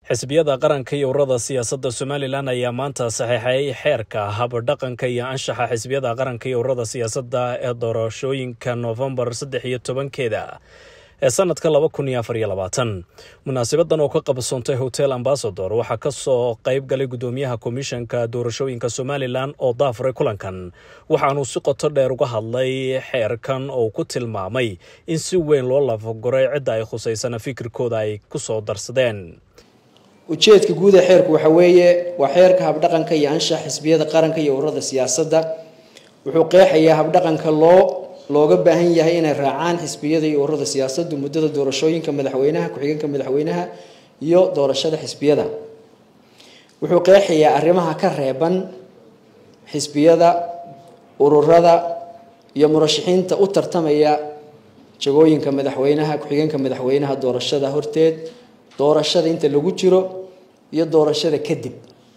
xisbiyada qaranka iyo ururada siyaasadda somalilan ayaa maanta saxiixay xeerka habdhaqanka iyo anshaxa xisbiyada qaranka iyo ururada siyaasadda ee doorashooyinka noofembar saddex iyo tobankeeda ee sanadka laba kun iyo afar iyo labaatan munaasabadan oo ka qabsoontay hotel ambasador waxaa kasoo qayb galay gudoomiyaha komishanka doorashooyinka somalilan oo daafuray kulankan waxaanuu si qoto dheer uga hadlay xeerkan oo ku tilmaamay in si weyn loo lafaguray cidda ay khusaysana fikirkooda ay kusoo darsadeen ujeedka guud ee xeerku waxa weeye waa xeerka habdhaqanka iyo anshax xisbiyada qaranka iyo ururada siyaasadda wuxuu qeexayaa habdhaqanka loo looga baahan yahay inay raacaan xisbiyada iyo ururada siyaasaddu muddada doorashooyinka madaxweynaha ku-xigeenka madaxweynaha iyo doorashada xisbiyada wuxuu qeexayaa arrimaha ka reeban xisbiyada ururada iyo murashaxiinta u tartamaya jagooyinka madaxweynaha ku-xigeenka madaxweynaha doorashada horteed doorashada inta lagu jiro iyo doorashada kadib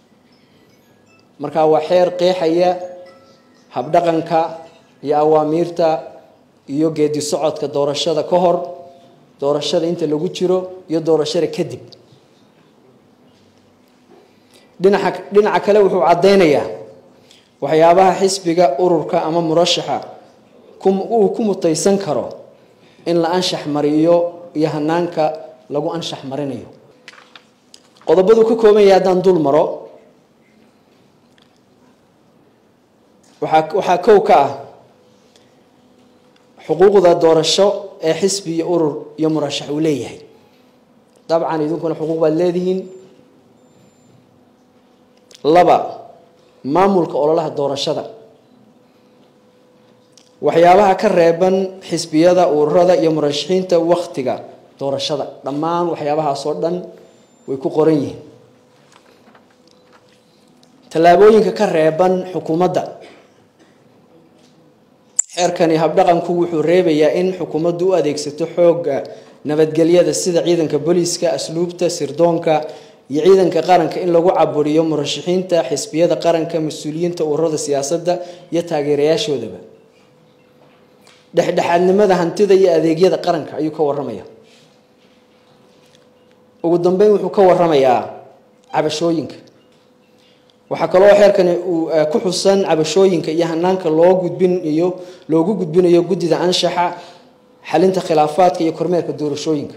marka waa xeer qeexaya habdhaqanka iyo awaamiirta iyo geedi socodka doorashada ka hor doorashada inta lagu jiro iyo doorashada kadib dhinaca dhinaca kale wuxuu caddeynayaa waxyaabaha xisbiga ururka ama murashaxa uu ku mutaysan karo in la anshax mariyo iyo hanaanka lagu anshax marinayo qodobadu ka kooban yahay haddaan dul maro waxaa waxaa kow ka ah xuquuqda doorasho ee xisbi iyo urur iyo murashax uu leeyahay dabcan idinkuna xuquuq baad leedihiin laba maamulka ololaha doorashada waxyaabaha ka reeban xisbiyada ururada iyo murashaxiinta waktiga doorashada dhammaan waxyaabahaas oo dhan way ku qoran yihiin tallaabooyinka ka reeban xukuumadda xeerkani habdhaqanku wuxuu reebayaa in xukuumaddu u adeegsato xoogga nabadgelyada sida ciidanka booliiska asluubta sirdoonka iyo ciidanka qaranka in lagu caburiyo murashaxiinta xisbiyada qaranka mas-uuliyiinta ururada siyaasadda iyo taageerayaashoodaba dhexdhexaadnimada hantida iyo adeegyada qaranka ayuu ka waramaya ugu dambeyn wuxuu ka waramayaa cabashooyinka waxaa kaloo xeerkani uu ku xusan cabashooyinka iyo hanaanka loo gudbinayo loogu gudbinayo guddida anshaxa xalinta khilaafaadka iyo kormeerka doorashooyinka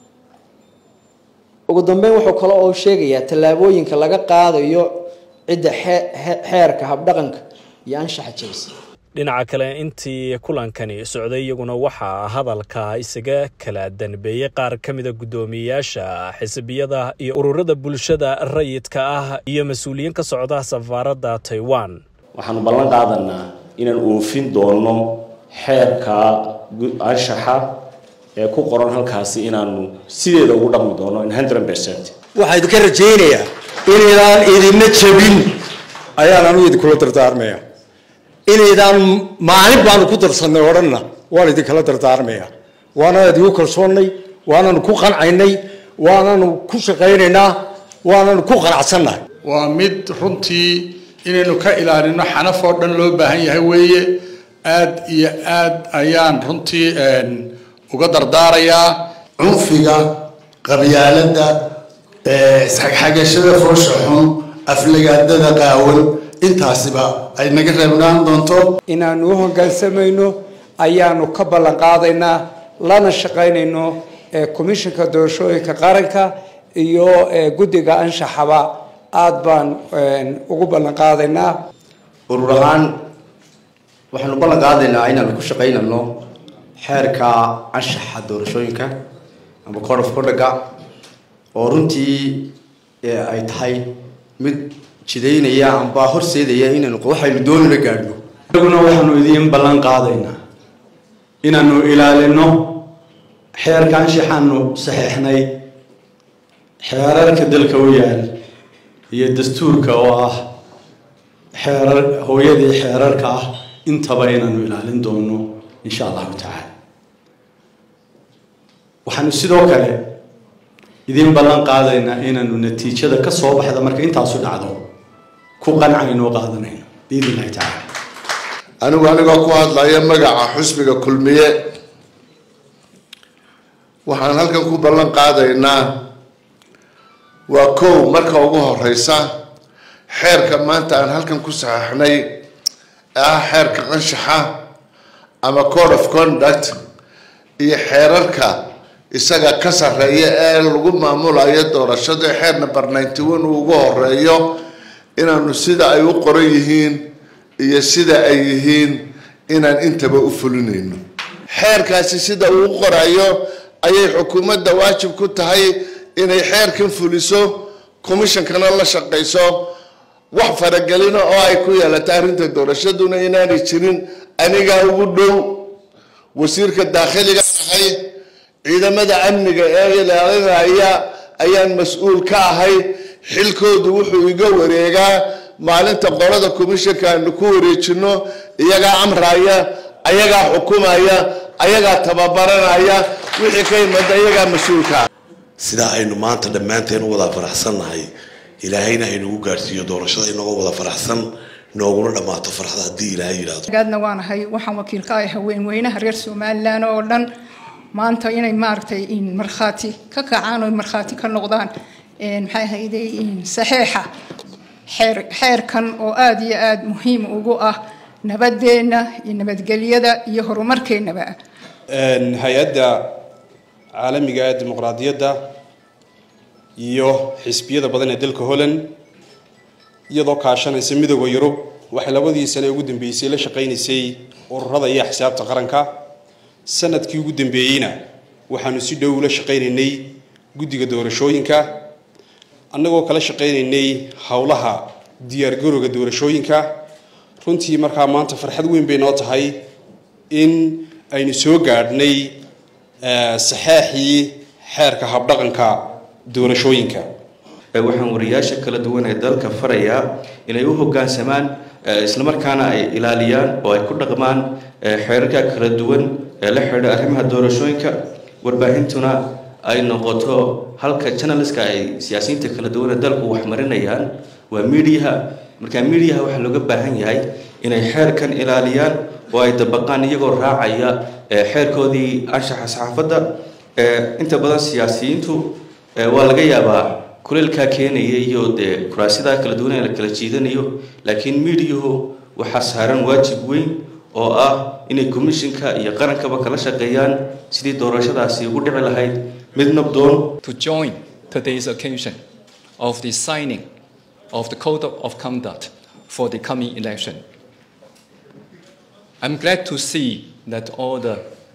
ugu dambeyn wuxuu kale oo sheegayaa tallaabooyinka laga qaadayo cidda xeerka habdhaqanka iyo anshaxa jabisa dhinaca kale intii kulankani socday iyaguna waxaa hadalka isaga kala danbeeyey qaar ka mida guddoomiyeyaasha xisbiyada iyo ururada bulshada rayidka ah iyo mas-uuliyiin ka socda safaaradda taiwan waxaanu ballan qaadanaa inaan oofin doono xeerka anshaxa ee ku qoran halkaasi inaanu sideeda ugu dhaqmi doono in hundred percent waxaa idinka rajaynayaa inaydaan idinna jabin ayaan anugu idinkula dardaarmaya inaydaan maalin baanu ku darsanay odhanna waan idinkala dardaarmaya waanaan idigu kalsoonnay waananu ku qancaynay waananu ku shaqaynaynaa waananu ku qanacsannahay waa mid runtii inaynu ka ilaalino xanaf oo dhan loo baahan yahay weeye aad iyo aad ayaan runtii uga dardaarayaa cunfiga qabyaaladda isxagxagashada foosha xun aflagaadada qaawan intaasiba ay naga reebnaan doonto inaanu u hoggaansamayno ayaanu ka ballan qaadaynaa lana shaqaynayno komishanka doorashooyinka qaranka iyo guddiga anshaxaba aada baan ugu ballan qaadaynaa urur ahaan waxaanu ballan qaadaynaa inaanu ku shaqaynano xeerka anshaxa doorashooyinka ama code of conduct oo runtii ay tahay mid jidaynaya amba horseedaya inaynu waxaynu doonina gaadhno anaguna waxaanu idiin ballan qaadaynaa inaanu ilaalino xeerka anshaxaanu saxeexnay xeerarka dalka u yaal iyo dastuurka oo ah xeerar hooyadii xeerarka ah intaba inaanu ilaalin doono insha allahu tacaala waxaanu sidoo kale idiin ballan qaadaynaa inaanu natiijada ka soo baxda marka intaasu dhacdo ku qancayno o qaadanayno biidn illahi tacaala anigu anigoo ku hadlaya magaca xusbiga kulmiye waxaan halkan ku ballan qaadaynaa waa kow marka ugu horeysa xeerka maanta aan halkan ku saxeixnay ah xeerka anshaxa ama code of conduct iyo xeerarka isaga ka sarreeya ee lagu maamulayo doorashada xeer number ninety one uu ugu horeeyo inaanu sida ay u qoran yihiin iyo sida ay yihiin inaan intaba u fulinayno xeerkaasi sida uu u qorayo ayay xukuumadda waajib ku tahay inay xeerkan fuliso commishonkana la shaqayso wax faragelina oo ay ku yeelata arrinta doorashaduna inaanay jirin anigaa ugu dhow wasiirka daakhiliga ahay ciidamada amniga ee ilaalinaya ayaan mas-uul ka ahay xilkoodu wuxuu iga wareegaa maalinta qolada commissionka aanu ku wareejino iyagaa amraya ayagaa xukumaya ayagaa tababaranaya wixii ka imada iyagaa mas-uulka sidaa aynu maanta dhammaanteen u wada faraxsannahay ilaahayna haynagu gaadhsiiyo doorashada inagoo wada faraxsan nooguna dhammaato farxada haddii ilaahay yidhaahdo gaadna waanahay waxaan wakiil ka ahay haweenweynaha reer somalilan oo dhan maanta inay maaragtay markhaati ka kacaan oo markhaati ka noqdaan maxay ahayde saxeexa xeer xeerkan oo aada iyo aada muhiim ugu ah nabadeenna iyo nabadgelyada iyo horumarkeennaba hay-adda caalamiga ee dimuqraadiyadda iyo xisbiyada badan ee dalka holland iyadoo kaashanaysa midooda yurub waxay labadii sane ugu dambeysay la shaqaynaysay ururada iyo axsaabta qaranka sanadkii ugu dambeeyeyna waxaanu si dhow ula shaqaynaynay guddiga doorashooyinka annagoo kala shaqaynaynay howlaha diyaargarowga doorashooyinka runtii markaa maanta farxad weyn bay noo tahay in aynu soo gaadhnay saxeexii xeerka habdhaqanka doorashooyinka waxaan wariyaasha kala duwan ee dalka farayaa inay u hoggaansamaan islamarkaana ay ilaaliyaan oo ay ku dhaqmaan xeerarka kala duwan ee la xidha arrimaha doorashooyinka warbaahintuna ay noqoto halka janaliska ay siyaasiyiinta kala duwan ee dalku wax marinayaan waa miidiyaha markaa miidiyaha waxaa looga baahan yahay inay xeerkan ilaaliyaan oo ay dabaqaan iyagoo raacaya xeerkoodii anshaxa saxaafadda inta badan siyaasiyiintu waa laga yaabaa kuleelkaa keenaya iyo dee kuraasidaa kala duwan ee la kala jiidanayo laakiin miidiyuhu waxaa saaran waajib weyn oo ah inay commissionka iyo qarankaba kala shaqeeyaan sidii doorashadaasi ugu dhici lahayd mid nabdoon to join today's occasion of the signing of the code of conduct for the coming election. I'm glad to see that all the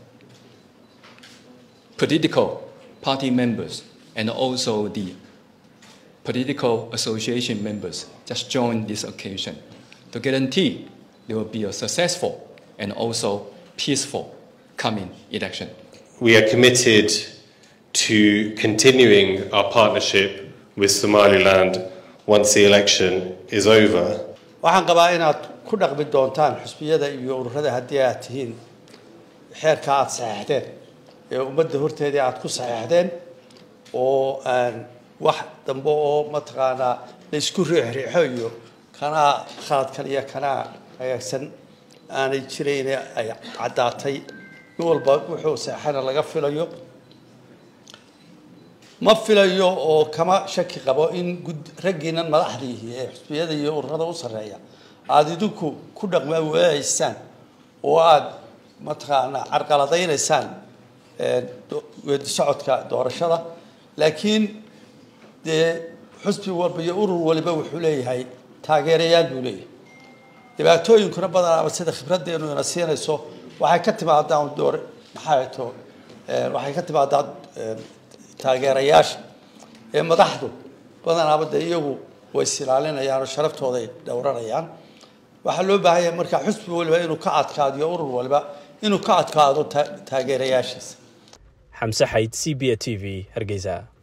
political party members and also the political association members just joined this occasion to guarantee there will be a successful and also peaceful coming election. We are committed to continuing our partnership with Somaliland once the election is over. waxaan qabaa inaad ku dhaqmi doontaan xusbiyada iyo ururada haddii aad tihiin xeerka aada saxeexdeen ee ummadda horteedii aada ku saxeexdeen oo aan wax dambe oo mataqaanaa la isku riixriixo iyo kanaa khaladkan iyo kanaa hagaagsan aanay jirayn ay caddaatay nin walba wuxuu seexana laga filayo ma filayo oo kama shaki qabo in gud raggiinan madaxdiihi ee xusbiyada iyo ururada u sarreeya aada idinku ku dhaqma waahaysaan oo aada mataqaanaa carqaladaynaysaan weedi socodka doorashada laakiin dee xusbi walba iyo urur waliba wuxuu leeyahay taageerayaal buu leeyahay dhibaatooyinkuna badanaaba sida khibraddeenu ina siinayso waxay ka timaadaa door maxaa to waxay ka timaadaa taageerayaasha ee madaxdu badanaaba dee iyagu way isilaalinayaan oo sharaftooda ay dhowranayaan waxaa loo baahan yahay markaa xusbi waliba inuu ka adkaadiyo urur waliba inuu ka adkaado taageerayaashiisa xamse xayd c b a t v hargeysa